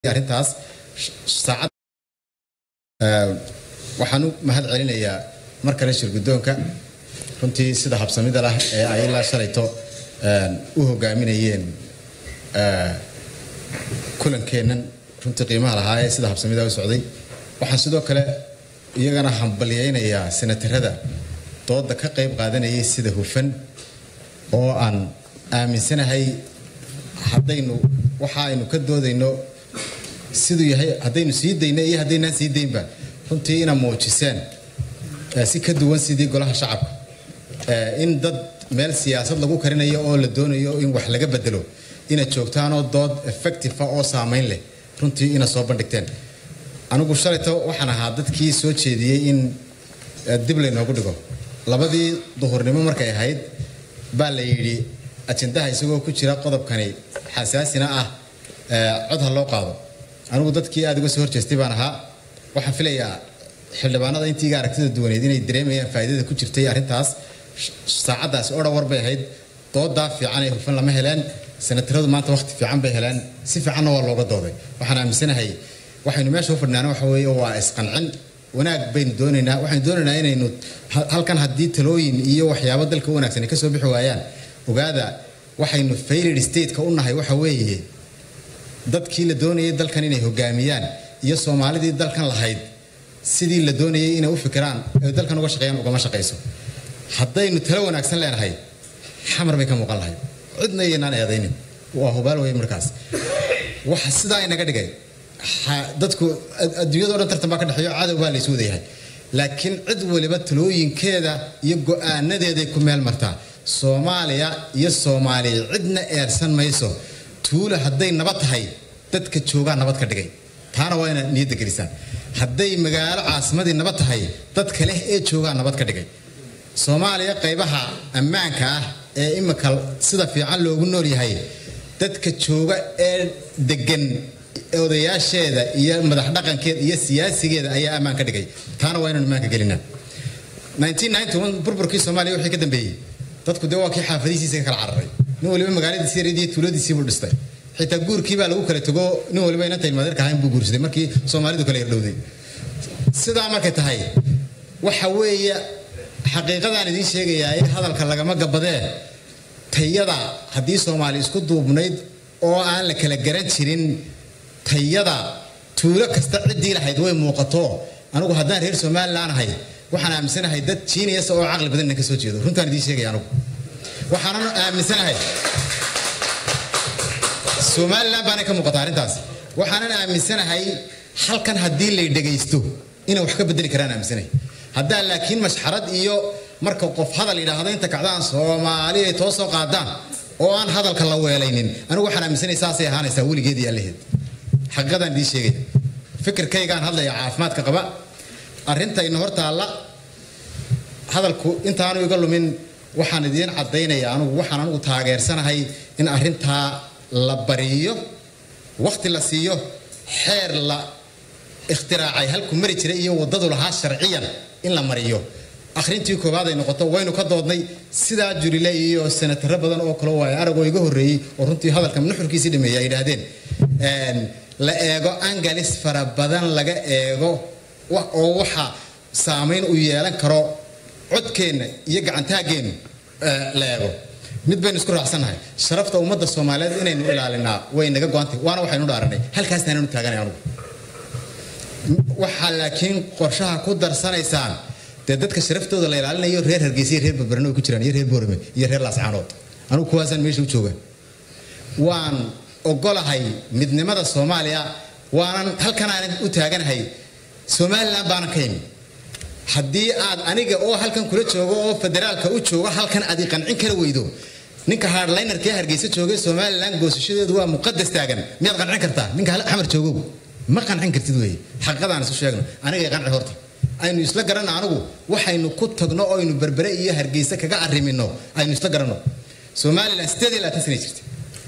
arrintaas saacad waxaan u mahad celinayaa mar kale shir guddoonka runtii sida habsamida lah ee ay ilaa shalayto u hogaaminayeen kulankeennan runtii qiimaha lahaa ee sida habsamida u socday waxaan sidoo kale iyagana hambalyaynayaa senatarada dooda ka qayb qaadanayay sida hufan oo aan aaminsanahay haddaynu waxa aynu ka doodayno siduu yahay haddaynu sii dayno iyo haddaynaan sii daynba runtii ina muujiseen si ka duwan sidii golaha shacabka in dad meel siyaasad lagu karinayo oo la doonayo in wax laga bedelo ina joogtaanoo dood effectiva oo saamayn leh runtii ina soo bandhigteen anigu shalayto waxaan ahaa dadkii soo jeediyey in dib laynoogu dhigo labadii duhurnimo markay ahayd baa la yidhi ajendaha isagoo ku jira qodobkani xasaasina ah cod ha loo qaado anigu dadkii aada uga soo horjeestay baan ahaa waxaan filayaa xildhibaanada intiiga aragtida duwaneed inay dareemayaan faa'iidada ku jirtay arrintaas saacaddaasi oo dhawar bay ahayd doodaa fiican ee hufan lama heleen senataradu maanta wakhti fiican bay heleen si fiicanna waa looga dooday waxaan aaminsanahay waxaynu meesha u fadhnaana waxa weeye waa isqancin wanaag baynu doonaynaa waxaynu doonaynaa inaynu halkan haddii talooyin iyo waxyaabo dalka u wanaagsan ay ka soo bixi waayaan ogaada waxaynu failed stateka u nahay waxa weeye dadkii la doonayay dalkan inay hogaamiyaan iyo soomaalidii dalkan lahayd sidii la doonayay inay u fikiraan ay dalkan uga shaqeeyaan ugama shaqayso haddaynu talo wanaagsan leenahay xamar bay ka muuqan lahayd cidna iyaynaan eedaynin waa hubaal wey markaas waxa sidaa inaga dhigay dadku adduunyado dhan tartan baa ka dhexeeyo cadow baa laysu wadayahay laakiin cid waliba talooyinkeeda iyo go-aanadeeday ku meel martaa soomaaliya iyo soomaaliya cidna eersan mayso tuula hadday nabad tahay dadka joogaa nabad ka dhigay taana waa inaad niyadda gelisaan hadday magaalo caasimadii nabad tahay dadka leh ee joogaa nabad ka dhigay soomaaliya qaybaha ammaanka ah ee imika sida fiican loogu nool yahay dadka jooga ee degan odayaasheeda iyo madax dhaqankeeda iyo siyaasigeeda ayaa ammaan ka dhigay taana waa inaan ammaanka gelinaa burburkii soomaaliya wixii ka dambeeyey dadku dee waa kii xaafadihiisa ka kala cararay nin waliba magaaladiisi yareed iyo tuuladiisiibuu dhistay xitaa guurkii baa lagu kala tego nin waliba inanta ilmaadeerka ahayn buu guursaday markii soomaalidu kala yardhowday sidaa markay tahay waxa weeye xaqiiqadaan idiin sheegayaa in hadalka lagama gabadee tayada haddii soomaali isku duubnayd oo aan la kala garan jirin tayada tuulo kasta ciddii lahayd way muuqato anigu haddaan reer somalilan ahay waxaan aaminsanahay dad jiiniyas oo caqli badan inaan ka soo jeedo runtaan idiin sheegaya anigu waxaanan aaminsanahay somalilan baanay ka muuqata arrintaas waxaanan aaminsanahay halkan haddii lay dhegaysto inay wax ka bedeli karaan aaminsanahay haddaa laakiin mashxarad iyo marka qof hadal yidhaahdo inta kacdaan soomaali ay too soo qaadaan oo aan hadalka la weelaynin anigu waxaan aaminsanay saasay ahaanaysaa weligeed iyo allaheed xaqiiqadaan idiin sheegaya fikirkaygaan hadlaya caafimaadka qaba arrintayna hor taalla hadalku intaanu iga lumin waxaan idiin caddaynaya anugu waxaan anugu taageersanahay in arrintaa la bariyo wakhti la siiyo xeer la ikhtiraacay halku mari jiray iyo waddadu lahaa sharciyan in la mariyo akhrintii koowaad ay noqoto waynu ka doodnay sidaa jurile iyo senataro badan oo kale waaye aragoo iga horreeyey oo runtii hadalka nuxurkiisii dhameeyey ay yidhaahdeen la eego angalis fara badan laga eego oo waxa saamayn u yeelan karo codkeenna iyo gacantaaggeennu la eego mid baynu isku raacsannahay sharafta ummadda soomaaliyeed inaynu ilaalinaa way naga go-antay waana waxaynu dhaaranay halkaastaananu taaganay anugu waxaa laakiin qorshaha ku darsanaysaan dee dadka sharaftooda la ilaalinayo reer hargeysa iyo reer barbarano ay ku jiraan iyo reer boorame iyo reer laascaanood anugu kuwaasaan meesha u jooga waan ogolahay midnimada soomaaliya waanan halkanaanan u taaganahay somalilan baanan ka imi haddii aad aniga oo halkan kula joogo oo federaalka u joogo halkan aad i qancin kara weydo ninka hardlinerkee hargeysa joogay somalilan goosashadeedu waa muqadas taagan miyaad qancin kartaa ninka xamar joogow ma qancin kartid wey xaqiiqadaan isu sheegno aniga qanci horta aynu isla garanno anigu waxaynu ku tagno oo aynu berbere iyo hargeysa kaga arrimino aynu isla garanno somalilan sideed iyo labaatan sanay jirtay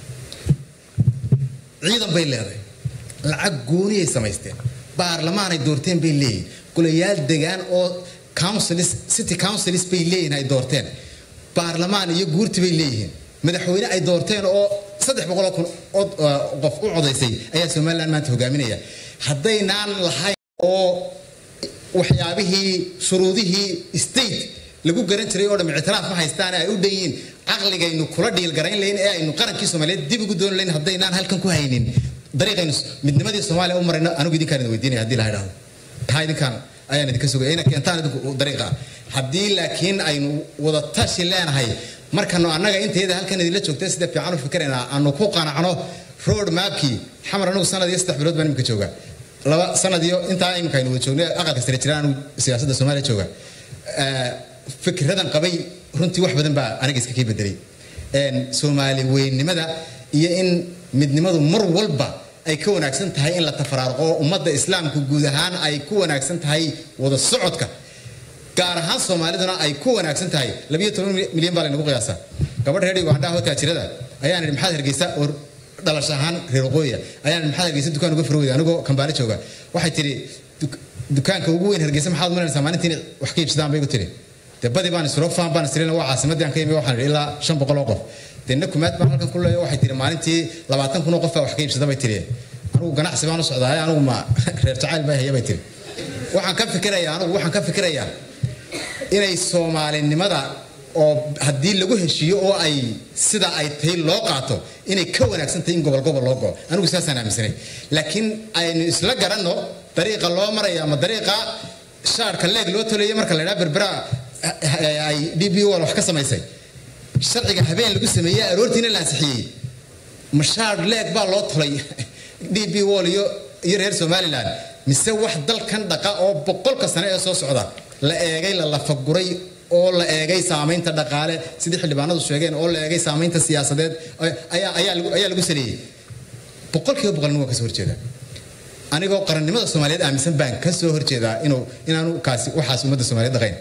ciidan bay leedahay lacag gooniyay samaysteen baarlamaanay doorteen bay leeyihin golayaal degaan oo councils city councils bay leeyihin ay doorteen baarlamaan iyo guurti bay leeyihiin madaxweyne ay doorteen oo saddex boqol oo kun qof u codaysay ayaa somaliland maanta hogaaminaya haddaynaan lahayn oo waxyaabihii shuruudihii state lagu garan jiray oo dham ictiraaf ma haystaan ay u dhan yihiin caqligaynu kula dhiilgarayn layn ee aynu qarankii soomaaliyeed dib ugu dooni layn haddaynaan halkan ku haynin dariiqaynu midnimadii soomaaliya u marayno anigu idinkaan idin weydiinaya haddii la idhaahdo taa idinkaan ayaan idinka sugaya ina keentaan idinku dariiqa haddii laakiin aynu wada tashi leenahay markanu annaga inteeda halkan idinla joogtay sida fiican u fikirayna aanu ku qanacno road mapkii xamar anigu sanad iyo saddex bilood baan imika jooga laba sanad iyo intaa imika aynu wada joognay aqalka sare jiraan anigu siyaasadda soomaaliya jooga fikradan qabay runtii wax badan baa aniga iska kii bedelay soomaali weynimada iyo in midnimadu mar walba ay ka wanaagsan tahay in la tafaraaruqo ummadda islaamka guud ahaan ay ku wanaagsan tahay wada socodka gaar ahaan soomaaliduna ay ku wanaagsan tahay labiyo toban milyan baa laynagu qiyaasaa gabadh reer ugandhaha oo taajirada ayaan idhi maxaad hargeysa oo dhalash ahaan reer waqooyiya ayaan idhi maxaad hargeysa dukaan uga furweyda anigoo kambaale jooga waxay tidhi dukaanka ugu weyn hargeysa maxaad umalanaysaa maalintiin wax ka iibsadaan bay igu tidhi dee badi baan isroofaan baan isrina waa caasimadii aan ka imi waxaan idhi ilaa shan boqol oo qof dee nakumaad baan halkan ku leeyo waxay tihi maalintii labaatan kun oo qof baa wax ka iibsada bay tihi anigu ganacsi baan u socdaa anigu ma reer jacayl baa haya bay tihi waxaan ka fikirayaa anigu waxaan ka fikirayaa inay soomaalinimada oo haddii lagu heshiiyo oo ay sida ay tahay loo qaato inay ka wanaagsan tahay in gobol gobol loo go'o anigu saasaan aaminsanay laakiin aynu isla garanno dariiqa loo maraya ama dariiqa shaarka leeg loo toleeyay marka la idhaha berbera ay d b o wax ka samaysay sharciga habeen lagu sameeyey aroortiina la ansixiyey mashaar leeg baa loo tolay d b wall iyo iyo reer somaliland mise wax dalkan dhaqa oo boqolka sane ee soo socda la eegay la lafaguray oo la eegay saamaynta dhaqaale sidii xildhibaanadu sheegeen oo la eegay saamaynta siyaasadeed ayaa lagu saleeyey boqolkiiba boqolna waa kasoo horjeeda anigoo qarannimada soomaaliyeed aaminsan baan ka soo horjeedaa inuu inaanu kaasi waxaas ummadda soomaaliyeed dhaqayn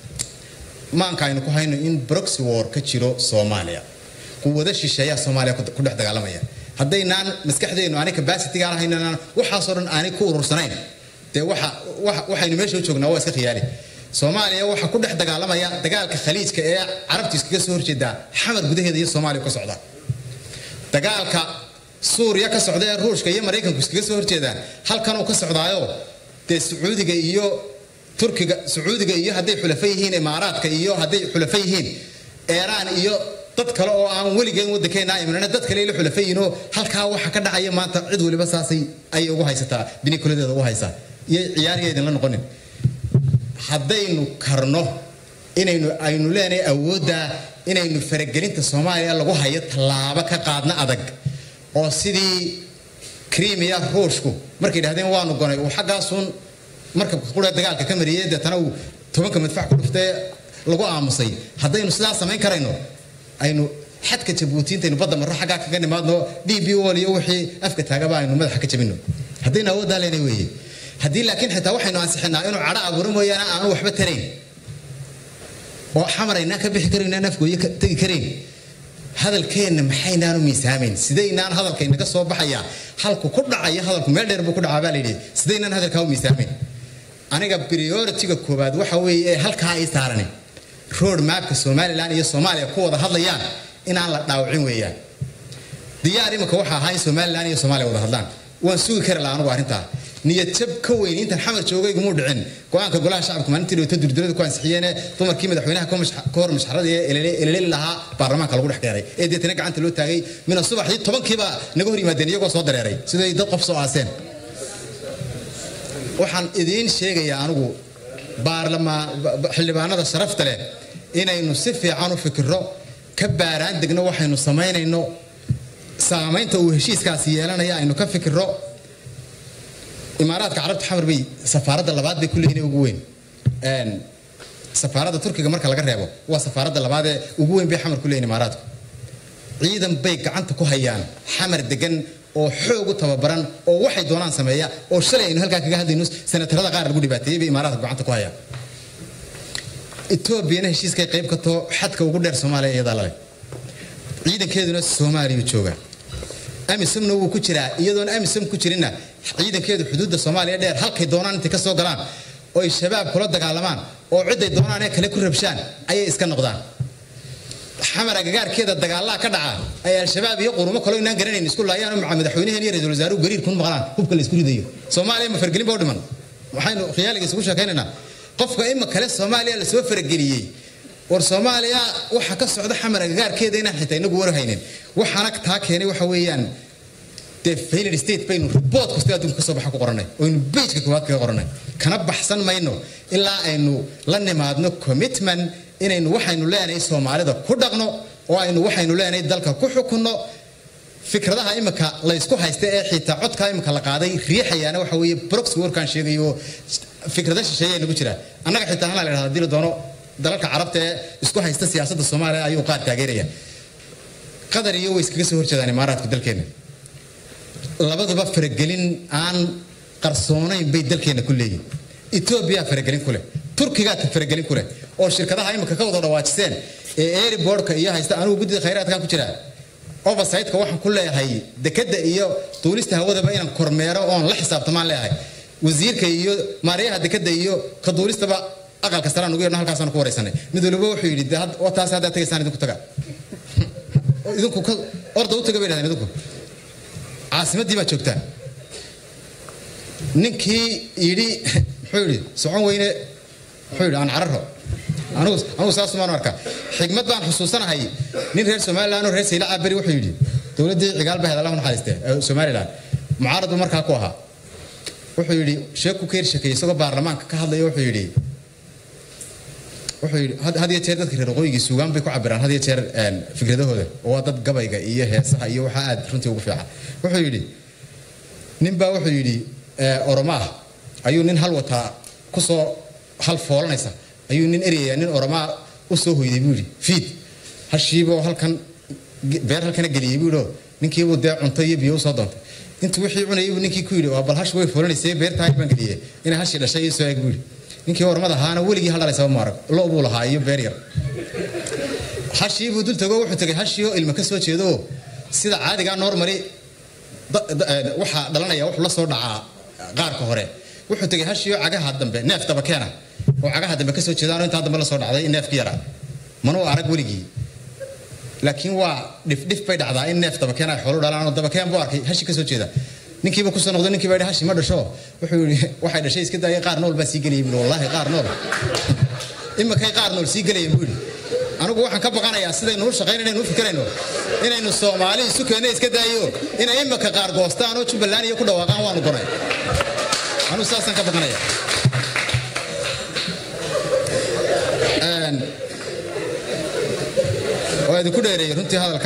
maanka aynu ku hayno in broxy war ka jiro soomaaliya quwado shisheeyaa soomaaliya ku dhex dagaalamaya haddaynaan maskaxdeennu aanay capacity-gaan haynanaan waxaasoo dhan aanay ku urursanayn dee waxa waxaynu meesha u joognaa waa iska khiyaali soomaaliya waxaa ku dhex dagaalamaya dagaalka khaliijka ee carabtu iskaga soo horjeedaa xamar gudaheeda iyo soomaaliya ka socda dagaalka suuriya ka socda ee ruushka iyo maraykanku iskaga soo horjeedaan halkanuu ka socdaayo dee sacuudiga iyo turkiga sacuudiga iyo hadday xulafa yihiin imaaraadka iyo hadday xulafa yihiin eeraan iyo dad kale oo aan weligeen waddankeena imanana dad kale ila xulafa yihiin oo halkaa waxa ka dhacaya maanta cid waliba saasay ayay ugu haysataa binikuladeeda ugu haysaa iyo ciyaariya idinla noqonin haddaynu karno inaynu aynu leenahay awoodda inaynu faragelinta soomaaliya lagu hayo tallaabo ka qaadna adag oo sidii krimiya ruushku markay yidhahdeen waanu gonay uu xaggaasuun markabka qura dagaalka ka mariyey deetana uu tobanka madfac ku dhuftee lagu aamusay haddaynu sidaa samayn karayno aynu xadka jabuuti intaynu badda marro xaggaa kaga nimaadno d b ol iyo wixii afka taagaba aynu madaxa ka jabino haddaynu awooddaa leenay weeye haddii laakiin xitaa waxaynu ansixinaa inuu cadho abuuro mooyaane aanu waxba tarayn oo xamaraynaan ka bixi karaynaan afgooye tegi karayn hadalkeenna maxaynaanu miisaamayn sidaynaan hadalkaynaga soo baxayaa halku ku dhacaya hadalku meel dheer buu ku dhacaa baa layidhi sidaynaan hadalkaa u miisaamayn aniga prioritiga koowaad waxa weeye ee halkaa ay saarani road mapka somaliland iyo soomaaliya ku wada hadlayaan inaan la dhaawacin weeyaan diyaar imika waxa ahaa in somaliland iyo soomaaliya wada hadlaan waan sugi kari laha anugu arrintaa niyad jab ka weyn intan xamar joogaygamuu dhicin go-aanka golaha shacabka maalintii dhawta durdurada ku ansixiyeene dumarkii madaxweynaha ka hor mashxarada ee eleleli lahaa baarlamaanka lagu dhex keenay ee deetana gacanta loo taagay mina subaxdii tobankiiba naga hor yimaadeen iyagoo soo dareeray siday dad qof soo aaseen waxaan idiin sheegayaa anigu baarlamaan xildhibaanada sharafta leh inaynu si fiican u fikirro ka baaraan degno waxaynu samaynayno saamaynta uu heshiiskaasi yeelanaya aynu ka fikirro imaaraadka carabta xamar bay safaaradda labaad bay ku leeyihin ugu weyn safaaradda turkiga marka laga reebo waa safaaradda labaad ee ugu weyn bay xamar ku leeyihin imaaraadku ciidan bay gacanta ku hayaan xamar degan oo xoog u tababaran oo waxay doonaan sameeya oo shalay aynu halkaa kaga hadlayno senatarada qaar lagu dhibaateeyey bay imaaraadka gacanta ku hayaan etoobiyana heshiiskay qayb ka too xadka ugu dheer soomaaliya iyadaa lale ciidankeeduna soomaaliya jooga amisomna wuu ku jiraa iyadoon amisom ku jirinna ciidankeedu xuduudda soomaaliya dheer halkay doonaan intay ka soo galaan oo ay shabaab kula dagaalamaan oo ciday doonaan ee kale ku rabshaan ayay iska noqdaan xamar agagaarkeeda dagaalaha ka dhaca ay al-shabaab iyo qurumo kaloo inaan garanayn isku laayaan maca madaxweynaheen iyo ra-iisul wasaaruhu gariir kun maqlaan hubka la isku ridayo soomaaliya ma fargelin ba u dhiman waxaynu khiyaaliga isugu sheekaynaynaa qofka ima kale soomaaliya lasoo farageliyey war soomaaliya waxa ka socda xamar agagaarkeeda inaan xitaa inagu warhaynin waxaana taa keenay waxa weeyaan dee failed state baynu report kasta adduunka kasoo baxa ku qoranay oynu bejka koowaad kaga qoranay kana baxsan mayno ilaa aynu la nimaadno commitment inaynu waxaynu leenahay soomaalida ku dhaqno oo aynu waxaynu leenahay dalka ku xukunno fikradaha imika la isku haysta ee xitaa codkaa imika la qaaday riixayaana waxa weeye broxy warkaan sheegayo fikrada shisheeya nagu jira annaga xitaa hana la idhahda hadii la doono dalalka carabta ee isku haysta siyaasadda soomaaliya ayuu qaar taageeraya qatar iyo way iskaga soo horjeedaan imaaraadka dalkeena labaduba faragelin aan qarsoonayn bay dalkeena ku leeyihin etoobiya faragelin ku leh turkigaa faragelin ku leh oo shirkadaha imika ka wada dhawaajiseen ee airboardka iyo haysta anigu guddida khayraadkan ku jira oversightka waxaan ku leeyahay dekada iyo duulista hawadaba inaan kormeero oon la xisaabtamaan leeyahay wasiirka iyo maaryaha dekada iyo ka duulistaba aqalka saraan ugu yeedhno halkaasaan ku wareysanay mid waliba wuxuu yidhi taas haddaad tagaysaan idinku taga idinku orda u taga bay dhahdeen idinku caasimaddii baad joogtaan ninkii yidhi muxuu yidhi socon weyne muxuu yidhi aan cararo anugu anugu saas umaan arkaa xigmad baan xusuusanahay nin reer somaliland oo reer sayla caberi wuxuu yidhi dowladdii cigaal bahed allah naxariiste somaliland mucaarad buu markaa ku ahaa wuxuu yidhi sheeku ka hershakeeyey isagoo baarlamaanka ka hadlaya wuxuu yidhi wuxuu yidhi had iyo jeer dadka reer waqooyigii suugaan bay ku cabiraan had iyo jeer fikradahooda oo waa dad gabayga iyo heesaha iyo waxaa aad runtii ugu fiican wuxuu yidhi ninbaa wuxuu yidhi oromaah ayuu nin hal wataa kusoo hal foolanaysa ayuu nin eryayaa nin oromaa u soo hoyday buu yidhi fiid hashiiboo halkan beer halkana geliyey buu yidhi ninkiibuu dee cunto iyo biyo usoo doontay intuu wixii cunayay buu ninkii ku yidhi waa bal hash way foolanaysay beertaa baan geliyey inay hashii dhashay iyo soo eeg buu yidhi ninkii ormada ahaana weligii haldhalaysaba maarag lo buu lahaa iyo beer yar hashii buu dul tago wuxuu tagay hashii oo ilma ka soo jeedo sida caadigaa normally waxaa dhalanaya wuxuu la soo dhacaa qaarka hore wuxuu tagay hashii oo cagaha dambe neef dabakeena oo cagaha dambe kasoo jeedaanoo intaa dambe la soo dhacday neefki yaraa manuu arag weligii laakiin waa dhifdhif bay dhacdaa in neef dabakeen ay xoolu dhalaan oo dabakeen buu arkay hashi kasoo jeeda ninkiiba kusoo noqdo ninkii baa yidhi hashi ma dhasho wuxuu yidhi waxay dhashay iska daayay qaar nool baa sii gelayay buu wallaahi qaar nool imakay qaar nool sii gelayeen buu yidhi anigu waxaan ka baqanayaa sidaynu u shaqayn inaynu u fikirayno inaynu soomaali isu keenno iska daayo inay imaka qaar goostaan oo jubbaland iyo ku dhawaaqaan waanu gonay anigu saasaan ka baqanaya waa idinku dheereeyey runtii hadalka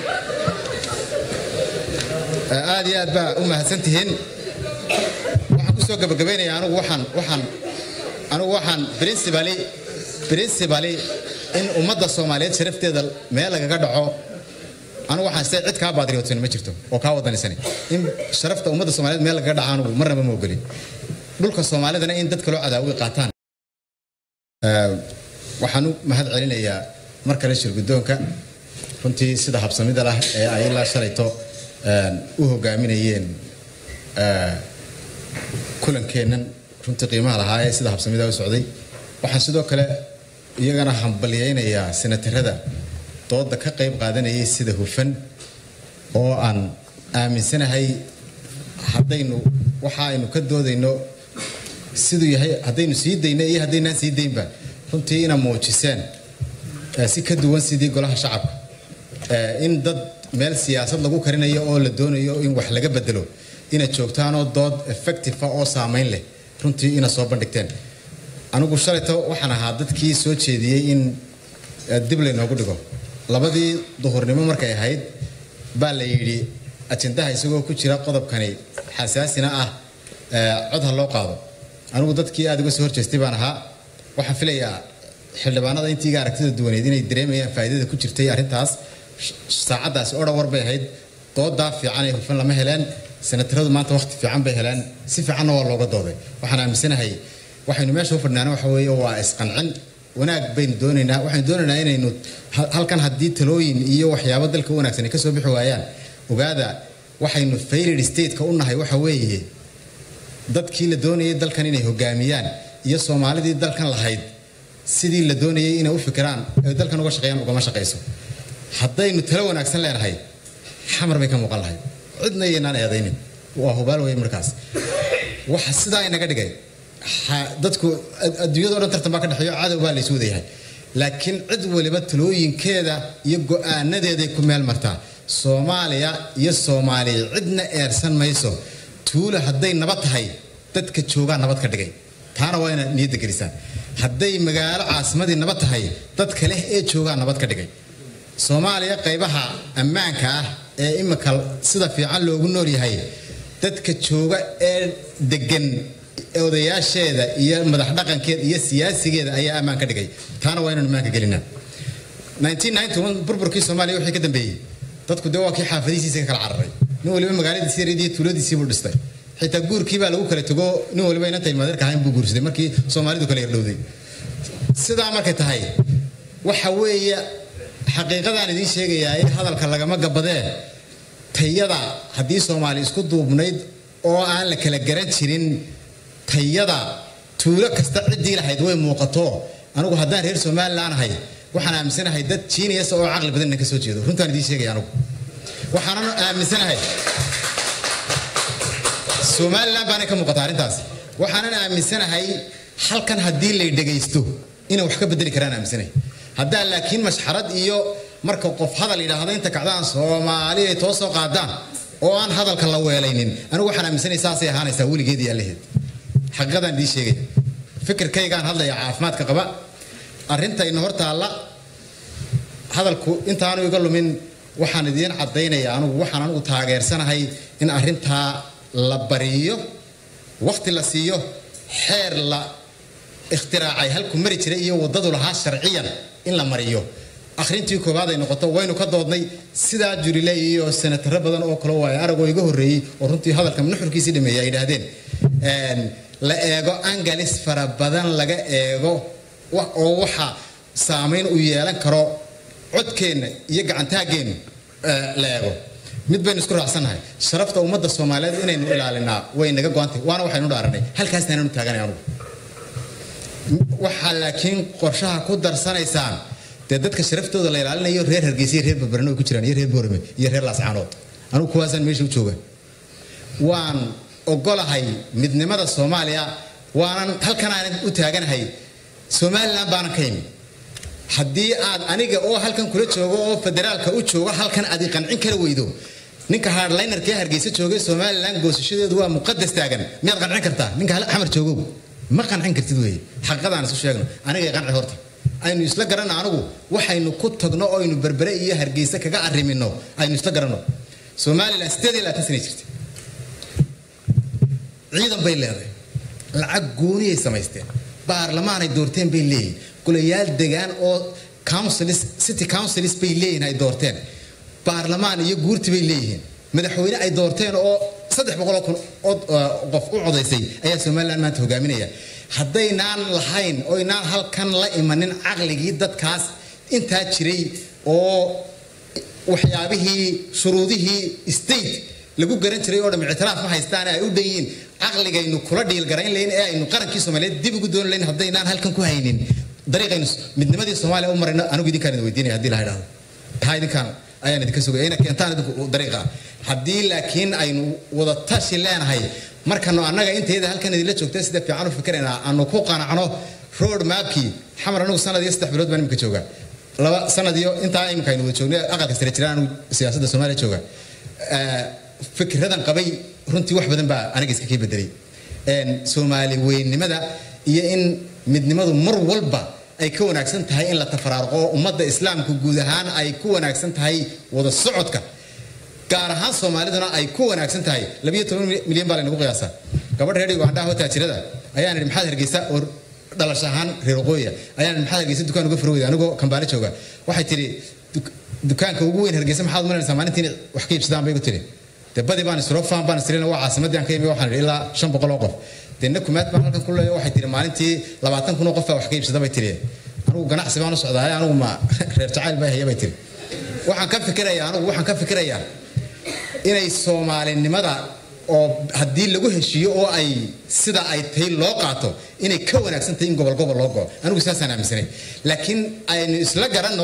aad iyo aad baa u mahadsantihiin waxaan kusoo gabagabaynayaa anigu waxaan waxaan anigu waxaan principally principally in ummadda soomaaliyeed sharafteeda meel lagaga dhaco anigu waxaan se cid kaa baadriyootin ma jirto oo kaa wadanisan in sharafta ummadda soomaaliyeed meel lagaga dhaco anigu marnaba ma ogolin dhulka soomaalidana in dadka loo cadaawi qaataan waxaan u mahad celinayaa mar kale shirguddoonka runtii sida habsamida lah ee ay ilaa shalayto u hogaaminayeen kulankeennan runtii qiimaha lahaa ee sida habsamida u socday waxaan sidoo kale iyagana hambalyaynayaa senatarada dooda ka qayb qaadanayay sida hufan oo aan aaminsanahay haddaynu waxa aynu ka doodayno siduu yahay haddaynu sii dayno iyo haddaynaan sii daynba runtii ina muujiseen si ka duwan sidii golaha shacabka in dad meel siyaasad lagu karinayo oo la doonayo in wax laga bedelo inaad joogtaanoo dood effective oo saamayn leh runtii ina soo bandhigteen anigu shalayto waxaan ahaa dadkii soo jeediyey in dib laynoogu dhigo labadii duhurnimo markay ahayd baa la yidhi ajendaha isagoo ku jira qodobkani xasaasina ah cod ha loo qaado anigu dadkii aada uga soo horjeestay baan ahaa waxaan filayaa xildhibaanada intiiga aragtida duwaneed inay dareemayaan faa'iidada ku jirtay arrintaas saacaddaasi odha war bay ahayd doodaa fiican ee hufan lama heleen senataradu maanta waqti fiican bay heleen si fiicanna waa looga dooday waxaan aaminsanahay waxaynu meesha u fadhinaana waxa weeye waa isqancin wanaag baynu doonaynaa waxaynu doonaynaa inaynu halkan haddii talooyin iyo waxyaabo dalka u wanaagsan ay ka soo bixi waayaan ogaada waxaynu failed stateka u nahay waxa weeye dadkii la doonayay dalkan inay hogaamiyaan iyo soomaalidii dalkan lahayd sidii la doonayay inay u fikiraan ay dalkan uga shaqeeyaan ugama shaqayso haddaynu talo wanaagsan leenahay xamar bay ka muuqan lahay cidna iyaynaan eedaynin waa hubaal wey markaas waxa sidaa inaga dhigay dadku adduunyado dhan tartan baa ka dhexeeyo cadow baa laysu wadayahay laakiin cid waliba talooyinkeeda iyo go-aanadeeday ku meel martaa soomaaliya iyo soomaaliya cidna eersan mayso tuula hadday nabad tahay dadka joogaa nabad ka dhigay taana waa inaad niyadda gelisaan hadday magaalo caasimadii nabad tahay dadka leh ee joogaa nabad ka dhigay soomaaliya qaybaha ammaanka ah ee imika sida fiican loogu nool yahay dadka jooga ee degan odayaasheeda iyo madax dhaqankeeda iyo siyaasigeeda ayaa ammaan ka dhigay taana waa inaan ammaanka gelinaa burburkii soomaaliya wixii ka dambeeyey dadku dee waa kii xaafadihiisa ka kala cararay nin waliba magaaladiisi yareediyo tuuladiisii buu dhistay xitaa guurkii baa lagu kala tago nin waliba inanta ilmaadeerka ahayn buu guursaday markii soomaalidu kala yardhowday sidaa markay tahay waxa weeye xaqiiqadaan idiin sheegayaa in hadalka lagama gabadee tayada haddii soomaali isku duubnayd oo aan la kala garan jirin tayada tuulo kasta ciddii lahayd way muuqato anigu haddaan reer somalilan ahay waxaan aaminsanahay dad jiiniyas oo caqli badan inaan ka soo jeedo runtaan idiin sheegaya anigu waxaanan aaminsanahay somalilan baanay ka muuqata arrintaas waxaanan aaminsanahay halkan haddii lay dhegaysto inay wax ka bedeli karaan aaminsanahay haddaa laakiin mashxarad iyo marka qof hadal yidhaahdo inta kacdaan soomaali ay too soo qaadaan oo aan hadalka la weelaynin anigu waxaan aaminsanay saasay ahaanaysaa weligeed iyo allaheed xaqiiqadaan idiin sheegaya fikirkaygaan hadlaya caafimaadka qaba arrintayna hor taalla hadalku intaanu iga lumin waxaan idiin caddaynaya anugu waxaan anugu taageersanahay in arrintaa la bariyo wakhti la siiyo xeer la ikhtiraacay halku mari jiray iyo waddadu lahaa sharciyan in la mariyo akhrintii koowaad ay noqoto waynu ka doodnay sidaa jurile iyo senataro badan oo kale waaye aragoo iga horreeyey oo runtii hadalka nuxurkiisii dhameeyay ay yidhaahdeen la eego angalis fara badan laga eego oo waxa saamayn u yeelan karo codkeenna iyo gacantaaggeennu la eego mid baynu isku raacsannahay sharafta ummadda soomaaliyeed inaynu ilaalinaa way naga go-antay waana waxaynu dhaaranay halkaasna inanu taaganay anugu waxaa laakiin qorshaha ku darsanaysaan dee dadka sharaftooda la ilaalinayo reer hargeysa iyo reer barbarno ay ku jiraan iyo reer boorame iyo reer laascaanood anugu kuwaasaan meesha u jooga waan ogolahay midnimada soomaaliya waanan halkan aanan u taaganahay somalilan baanan ka imi haddii aad aniga oo halkan kula joogo oo federaalka u joogo halkan aad i qancin kara weydo ninka hardlinerkee hargeysa joogay somalilan goosashadeedu waa muqadas taagan miyaad qancin kartaa ninka xamar joogow ma qancin kartid weeye xaqiiqadaan isu sheegno aniga qanci horta aynu isla garanno anigu waxaynu ku tagno oo aynu berbere iyo hargeysa kaga arrimino aynu isla garanno somalilan sideed iyo labaatan sanay jirtay ciidan bay leedahay lacag gooniyay samaysteen baarlamaanay doorteen bay leeyihin golayaal degaan oo councils city councils bay leeyihin ay doorteen baarlamaan iyo guurti bay leeyihiin madaxweyne ay doorteen oo saddex boqoloo kun qof u codaysay ayaa somalilan maanta hogaaminaya haddaynaan lahayn oynaan halkan la imanin caqligii dadkaas intaa jiray oo waxyaabihii shuruudihii state lagu garan jiray oo dham ictiraaf ma haystaan ay u dhan yihiin caqligaynu kula dhiilgarayn layn ee aynu qarankii soomaaliyeed dib ugu dooni layn haddaynaan halkan ku haynin dariiqaynu midnimadii soomaaliya u marayno anigu idinkaan idin weydiinaya haddii la idhaahdo taa idinkaan ayaan idinka sugaya ina keentaan idinku dariiqa haddii laakiin aynu wada tashi leenahay markanu annaga inteeda halkan idinla joogta sida fiican u fikiraynaa aanu ku qanacno road mapkii xamar anigu sanad iyo saddex bilood baan imika jooga laba sanad iyo intaa imika aynu wada joognay aqalka sare jiraan anigu siyaasadda soomaaliya jooga fikradan qabay runtii wax badan baa aniga iska kii bedelay soomaali weynimada iyo in midnimadu mar walba ay ka wanaagsan tahay in la tafaraaruqo ummadda islaamku guud ahaan ay ku wanaagsan tahay wada socodka gaar ahaan soomaaliduna ay ku wanaagsan tahay labiyo toban milyan baa laynagu qiyaasaa gabadh reer ugandhaha oo taajirada ayaan idhi maxaad hargeysa oo dhalash ahaan reer waqooyiya ayaan idhi maxaad hargeysa dukaan uga furweyda anigoo kambaale jooga waxay tidhi dukaanka ugu weyn hargeysa maxaad umalanaysaa maalintii inay wax ka iibsadaan bay igu tidhi dee badi baan isroofaan baan istirina waa caasimadii aan ka imi waxaan idhi ilaa shan boqol oo qof dee nakumaad baan halkan ku leeyo waxay tidhi maalintii labaatan kun oo qof baa wax ka iibsada bay tidhi anigu ganacsi baan u socdaa anigu ma reer jacayl bay haya bay tidhi waxaan ka fikirayaa anigu waxaan ka fikirayaa inay soomaalinimada oo haddii lagu heshiiyo oo ay sida ay tahay loo qaato inay ka wanaagsan tahay in gobol gobol loo go'o anigu saasaan aaminsanay laakiin aynu isla garanno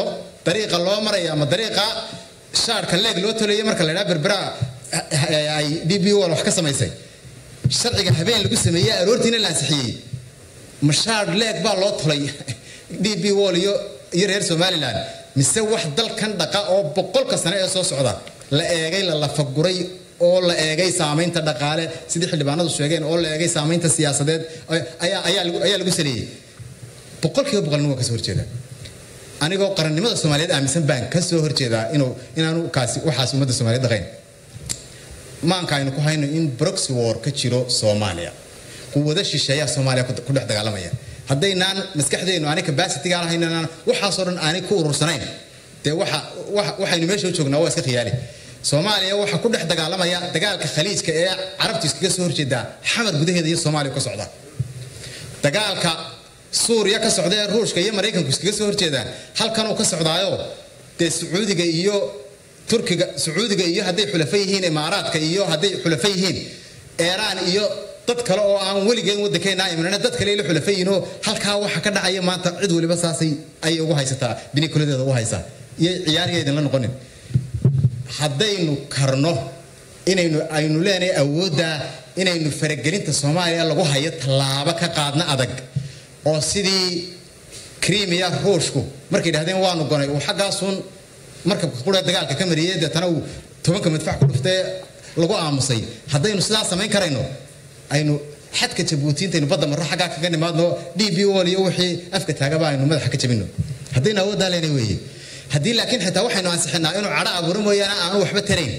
dariiqa loo maraya ama dariiqa shaarka leeg loo tolaya marka la idhaha berbera ay d b wal wax ka samaysay sharciga habeen lagu sameeyey aroortiina la ansixiyey mashaar leeg baa loo tolay d b wall iyo iyo reer somaliland mise wax dalkan dhaqa oo boqolka sane ee soo socda la eegay la lafaguray oo la eegay saamaynta dhaqaale sidii xildhibaanadu sheegeen oo la eegay saamaynta siyaasadeed ayaa lagu saleeyey boqolkiiba boqolna waa kasoo horjeeda anigoo qarannimada soomaaliyeed aaminsan baan kasoo horjeedaa inuu inaanu kaasi waxaas ummadda soomaaliyeed dhaqayn maanka aynu ku hayno in broxy war ka jiro soomaaliya quwado shisheeyaa soomaaliya ku dhex dagaalamaya haddaynaan maskaxdeennu aanay capacity-ga lahaynaan waxaasoo dhan aanay ku urursanayn dee waxa waxaynu meesha u joognaa waa iska khiyaali soomaaliya waxaa ku dhex dagaalamaya dagaalka khaliijka ee carabtu iskaga soo horjeedaa xamar gudaheeda iyo soomaaliya ka socda dagaalka suuriya ka socda ee ruushka iyo maraykanku iskaga soo horjeedaan halkanuu ka socdaayo dee sacuudiga iyo turkiga sacuudiga iyo hadday xulafa yihiin imaaraadka iyo hadday xulafa yihiin eeraan iyo dad kale oo aan weligeen waddankeena imanana dad kale ila xulafa yihiinoo halkaa waxa ka dhacaya maanta cid waliba saasay ayay ugu haysataa binikuladeeda ugu haysaa iyo ciyaariya idinla noqonin haddaynu karno inaynu aynu leenahay awoodda inaynu faragelinta soomaaliya lagu hayo tallaabo ka qaadna adag oo sidii krimiya ruushku markay yidhahdeen waanu gonay uu xaggaasuun markabka qura dagaalka ka mariyey deetana uu tobanka madfac ku dhuftee lagu aamusay haddaynu sidaa samayn karayno aynu xadka jabuuti intaynu badda marro xaggaa kaga nimaadno d b ol iyo wixii afka taagaba aynu madaxa ka jabino haddaynu awooddaa leena weeye haddii laakiin xitaa waxaynu ansixinaa inuu cadho abuuro mooyaane aanu waxba tarayn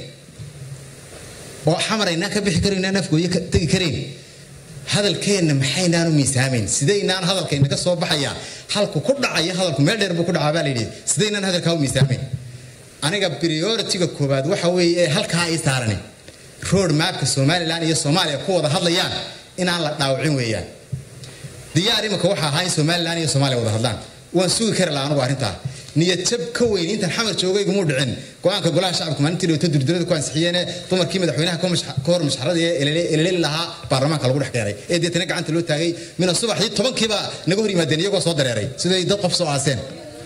oo xamaraynaan ka bixi karaynaan afgooye tegi karayn hadalkeenna maxaynaanu miisaamayn sidaynaan hadalkaynaga soo baxayaa halku ku dhacaya hadalku meel dheer buu ku dhacaa baa layidhi sidaynaan hadalkaa u miisaamayn aniga prioritiga koowaad waxa weeye ee halkaa ay saarani road mapka somalilan iyo soomaaliya ku wada hadlayaan inaan la dhaawacin weeyaan diyaar imika waxa ahaa in somalilan iyo soomaaliya wada hadlaan waan sugi kari laha anugu arrintaa niyadjab ka weyn intan xamar joogaygumu dhicin go-aanka golaha shacabka maalintii dhawto durdurada ku ansixiyeene dumarkii madaxweynaha ka hor mashxarada ee eleleli lahaa baarlamaanka lagu dhex keenay ee deetana gacanta loo taagay mina subaxdii tobankiiba naga hor yimaadeen iyagoo soo dareeray siday dad qof soo aaseen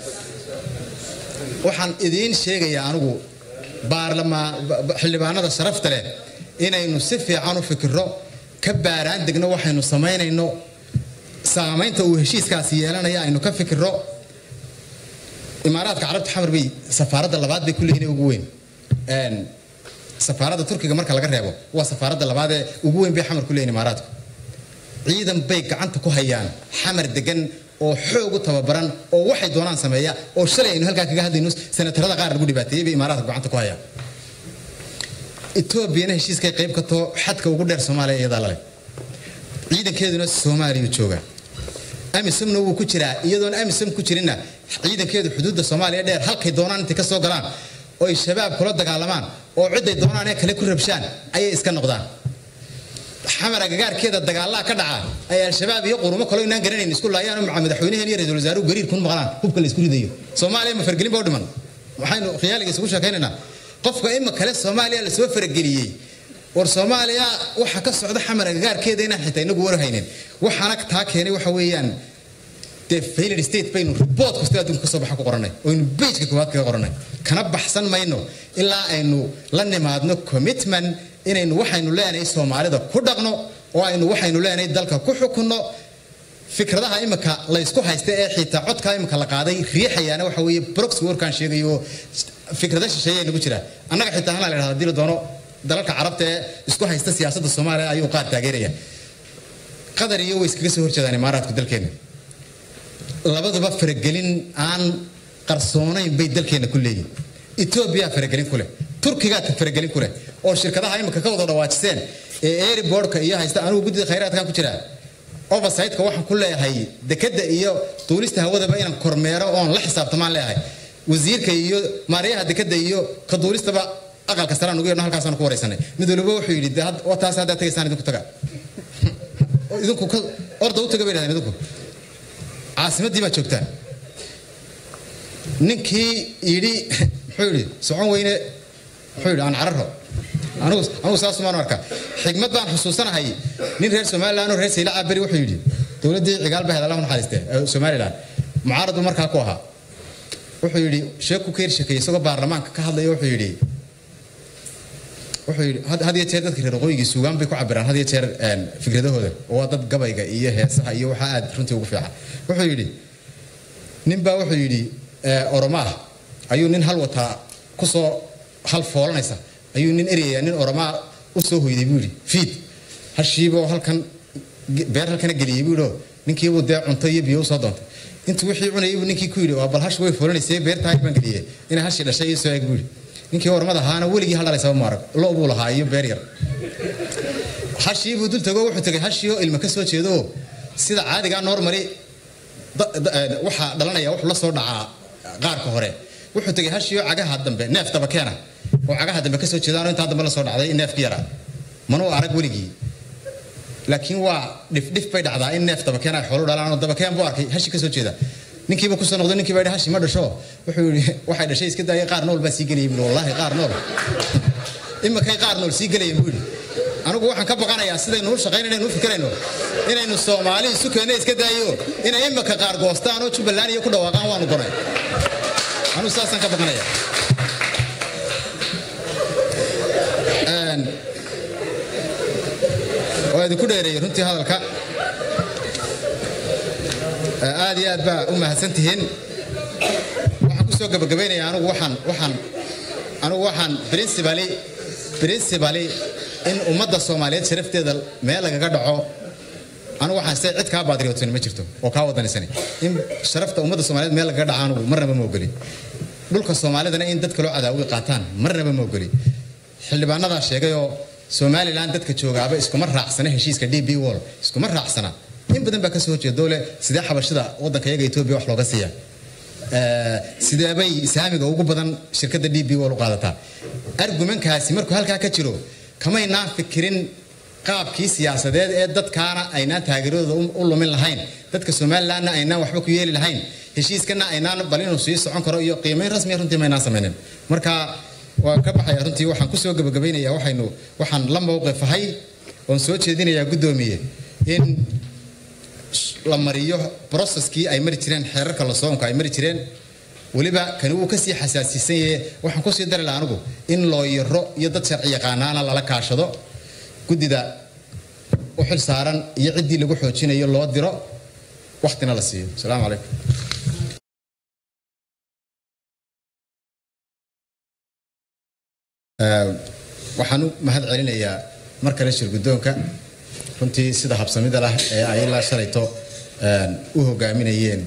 waxaan idiin sheegayaa anigu xildhibaanada sharafta leh inaynu si fiican u fikirro ka baaraan degno waxaynu samaynayno saamaynta uu heshiiskaasi yeelanaya aynu ka fikirro imaaraadka carabta xamar bay safaaradda labaad bay ku leeyihin ugu weyn safaaradda turkiga marka laga reebo waa safaaradda labaad ee ugu weyn bay xamar ku leeyihin imaaraadku ciidan bay gacanta ku hayaan xamar degan oo xoog u tababaran oo waxay doonaan sameeya oo shalay aynu halkaa kaga hadlayno senatarada qaar lagu dhibaateeyey bay imaaraadka gacanta ku hayaan etoobiyana heshiiskay qayb ka too xadka ugu dheer soomaaliya iyadaa lale ciidankeeduna soomaaliya jooga amisomna wuu ku jiraa iyadoon amisom ku jirinna ciidankeedu xuduudda soomaaliya dheer halkay doonaan intay ka soo galaan oo ay shabaab kula dagaalamaan oo ciday doonaan ee kale ku rabshaan ayay iska noqdaan xamar agagaarkeeda dagaallaa ka dhaca ay al-shabaab iyo qurumo kaloo inaan garanayn isku laayaan maca madaxweynaheen iyo ra-isul wasaaruhu gariir kun maqlaan hubka la isku ridayo soomaaliya ma fargelin ba u dhiman waxaynu khiyaaliga isugu sheekaynaynaa qofka ima kale soomaaliya lasoo farageliyey war soomaaliya waxa ka socda xamar agagaarkeeda inaan xitaa inagu warhaynin waxaana taa keenay waxa weeyaan dee failed state baynu report kasta adduunka kasoo baxa ku qoranay oynu bejka koowaad kaga qoranay kana baxsan mayno ilaa aynu la nimaadno commitment inaynu waxaynu leenahay soomaalida ku dhaqno oo aynu waxaynu leenahay dalka ku xukunno fikradaha imika laysku haysta ee xitaa codkaa imika la qaaday riixayaana waxa weeye brox warkaan sheegayo fikrada shisheeya nagu jira annaga xitaa hala la dhahda hadii la doono dalalka carabta ee isku haysta siyaasadda soomaaliya ayuu qaar taageeraya qatar iyo way iskaga soo horjeedaan imaaraadku dalkeena labaduba faragelin aan qarsoonayn bay dalkeena ku leeyihin etoobiya faragelin ku leh turkigaa faragelin ku leh oo shirkadaha imika ka wada dhawaajiseen ee airboardka iyo haysta anigu guddida khayraadkan ku jiraa oversightka waxaan ku leeyahay dekadda iyo duulista hawadaba inaan kormeero oon la xisaabtamaan leeyahay wasiirka iyo maaryaha dekadda iyo ka duulistaba aqalka saraan ugu yeedno halkaasaan ku waraysanay mid waliba wuxuu yidhi taas haddaad tagaysaan idinku taga idinku orda u taga bay dhahdeen idinku caasimaddii baad joogtaan ninkii yidhi muxuu yidhi socon weyne muxuu yidhi aan cararo anigu anigu saas umaan arkaa xigmad baan xusuusanahay nin reer somaliland oo reer sayla caberi wuxuu yidhi dowladdii cigaal bahed allah naxariiste somaliland mucaarad buu markaa ku ahaa wuxuu yidhi sheeku ka hershakeeyey isagoo baarlamaanka ka hadlaya wuxuu yidhi wuxuu yidhi had iyo jeer dadka reer waqooyigii suugaan bay ku cabiraan had iyo jeer fikradahooda oo waa dad gabayga iyo heesaha iyo waxaa aad runtii ugu fiican wuxuu yidhi ninbaa wuxuu yidhi oromaa ayuu nin hal wataa kusoo hal foolanaysa ayuu nin eryayaa nin oromaa u soo hoyday buu yidhi fiid hashiiboo halkan beer halkana geliyey buu yidhi ninkiibuu dee cunto iyo biyo usoo doontay intuu wixii cunayay buu ninkii ku yidhi waa bal hash way foolanaysay beertahay baan geliyey inay hashii dhashay iyo soo eeg buu yidhi ninkii ormada ahaana weligii hal dhalaysaba maarag lo buu lahaa iyo beer yar hashii buu dul tago wuxuu tagay hashii oo ilma ka soo jeedo sida caadigaa normali waxaa dhalanaya wuxuu la soo dhacaa qaarka hore wuxuu tagay hashii oo cagaha dambe neef dabakeena oo cagaha dambe kasoo jeedaanoo intaa dambe la soo dhacday neefki yaraa manuu arag weligii laakiin waa dhifdhif bay dhacdaa in neef dabakeen ay xoolo dhalaan oo dabakeen buu arkay hashi kasoo jeeda ninkiiba kusoo noqdo ninkii baa yidhi hashi ma dhasho wuxuu yidhi waxay dhashay iska daayay qaar nool baa sii gelayay buu wallaahi qaar nool imakay qaar nool sii gelayay buu yidhi anigu waxaan ka baqanayaa sidaynu u shaqayn inaynu u fikirayno inaynu soomaali isu keenno iska daayo inay imaka qaar goostaan oo jubbaland iyo ku dhawaaqaan waanu gonay anigu saasaan ka baqanaya waa idinku dheereeyey runtii hadalka aad iyo aad baa u mahadsan tihiin waxaan kusoo gabagabaynayaa anigu waxaan waxaan anigu waxaan principally principally in ummadda soomaaliyeed sharafteeda meel lagaga dhaco anigu waxaan se cid kaa baadriyootin ma jirto oo kaa wadanaysani in sharafta ummadda soomaaliyeed meel lagaga dhaco anigu marnaba ma ogoli dhulka soomaalidana in dadka loo cadaawi qaataan marnaba ma ogoli xildhibaanadaa sheegayoo somalilan dadka joogaaba iskuma raacsana heshiiska d b wall iskuma raacsana in badan baa kasoo horjeeda dowle sidee xabashida wadanka iyaga etoobiya wax looga siiya sideebay saamiga ugu badan shirkadda d b wall u qaadataa argumenkaasi markuu halkaa ka jiro kamaynaan fikirin qaabkii siyaasadeed ee dadkaana aynaan taageeradooda u lumin lahayn dadka somalilanna aynaan waxba ku yeeli lahayn heshiiskana aynaan bal inuu sii socon karo iyo qiimayn rasmiya runtii maynaan samaynin marka waan ka baxaya runtii waxaan kusoo gabagabaynayaa waxaynu waxaan la mowqifahay oon soo jeedinayaa guddoomiye in la mariyo processkii ay mari jireen xeerarka lasoonka ay mari jireen weliba kani wuu kasii xasaasiisan yahe waxaan kusii dari laha anigu in looyaro iyo dad sharci yaqaanaana lala kaashado guddida u xil saaran iyo ciddii lagu xoojinayo loo diro waktina la siiyo asalaamu calaykum waxaan u mahad celinayaa mar kale shir guddoonka runtii sida habsamida lah ee ay ilaa shalayto u hogaaminayeen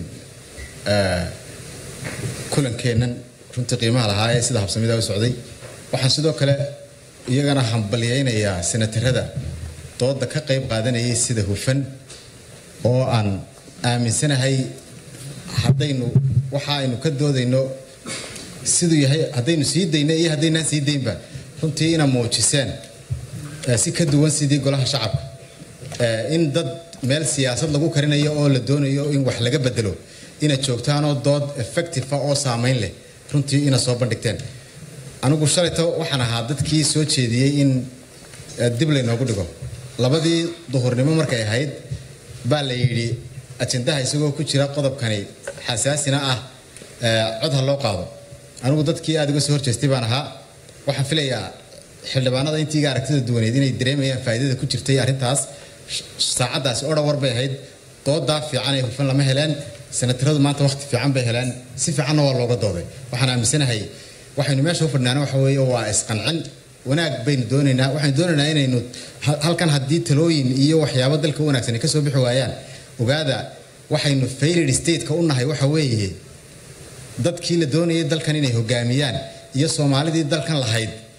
kulankeennan runtii qiimaha lahaa ee sida habsamida u socday waxaan sidoo kale iyagana hambalyaynayaa senatarada dooda ka qayb qaadanayay sida hufan oo aan aaminsanahay haddaynu waxa aynu ka doodayno siduu yahay haddaynu sii dayno iyo haddaynaan sii daynba runtii ina muujiseen si ka duwan sidii golaha shacabka in dad meel siyaasad lagu karinayo oo la doonayo in wax laga bedelo inaad joogtaanoo dood effective oo saamayn leh runtii ina soo bandhigteen anigu shalayto waxaan ahaa dadkii soo jeediyey in dib laynoogu dhigo labadii duhurnimo markay ahayd baa la yidhi ajendaha isagoo ku jira qodobkani xasaasina ah cod ha loo qaado anigu dadkii aad uga soo horjeestay baan ahaa waxaan filayaa xildhibaanada intiiga aragtida duwaneed inay dareemayaan faa'iidada ku jirtay arrintaas saacaddaasi oo dhawar bay ahayd doodaa fiican ee hufan lama heleen senataradu maanta waqti fiican bay heleen si fiicanna waa looga dooday waxaan aaminsanahay waxaynu meesha u fadhnaana waxa weeye waa isqancin wanaag baynu doonaynaa waxaynu doonaynaa inaynu halkan haddii talooyin iyo waxyaabo dalka u wanaagsan ay ka soo bixi waayaan ogaada waxaynu failed stateka u nahay waxa weeye dadkii la doonayay dalkan inay hogaamiyaan iyo soomaalidii dalkan lahayd